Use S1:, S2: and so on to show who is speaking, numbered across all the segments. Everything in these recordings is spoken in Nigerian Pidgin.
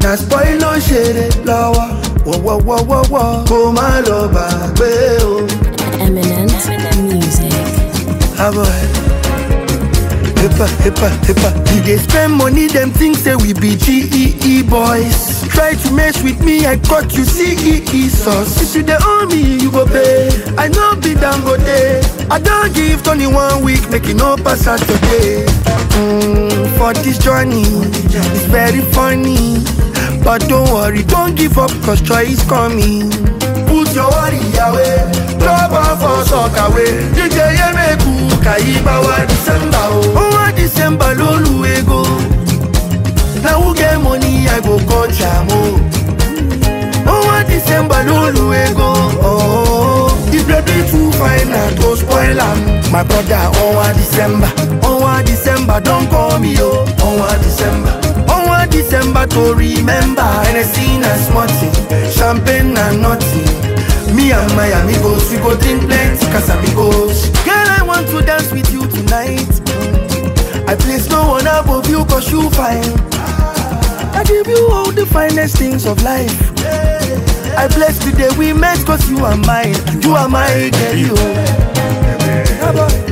S1: na spoil ló ń ṣeré lọ́wọ́ wọ́wọ́wọ́wọ́ kó má lọ gbàgbé o.
S2: Eminent music.
S1: Avoy. Hippa, hippa, hippa. We dey spend money, them think say we be GEE boys. Try to mess with me, I cut you CEE sauce. If you dey owe me, you go pay. I know be Dangote. I don't give Tony one week, make it no pass out today. Mm, for this journey, it's very funny. But don't worry, don't give up, cause joy is coming. Put your worry away, drop off for soccer away. DJ Yemeku, Kaiba wa December, oh, wa December, lolu ego. Now who get money, I go call Jamo. Oh, wa December, lolu ego. Oh, the baby too fine, I go spoil am. My brother, oh, wa December, oh, wa December, don't call me, oh, oh, wa December. Oh, wa December to remember. Hennessy na smarty, champagne na nothing. Me and my amigos, we go drink plenty Casamigos. Girl, I want to dance with you tonight. I place no one above you cause you fine. I give you all the finest things of life. I bless the day we met cause you are mine. You are my girl, you. Yeah, boy.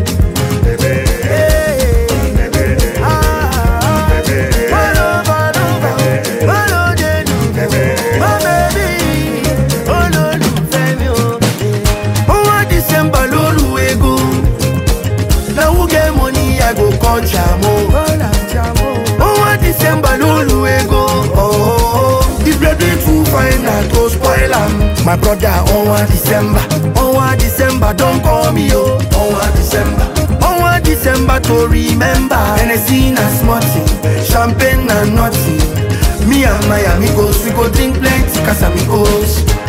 S1: Hey. Ah. Follow, follow, follow. Follow, Jenu. My baby. Olólùfẹ́ mi o. Ó wá December lóru ego. Na who get money I go call Jamo. Ó wá December lóru ego. Oh, the baby too fine na to spoil am. My brother ó wá December. Ó wá December don call me o. Ó wá December. Ó wá December to remember. Hennessy na smarty, champagne na nothing. Me and my amigos we go drink plenty Casamigos.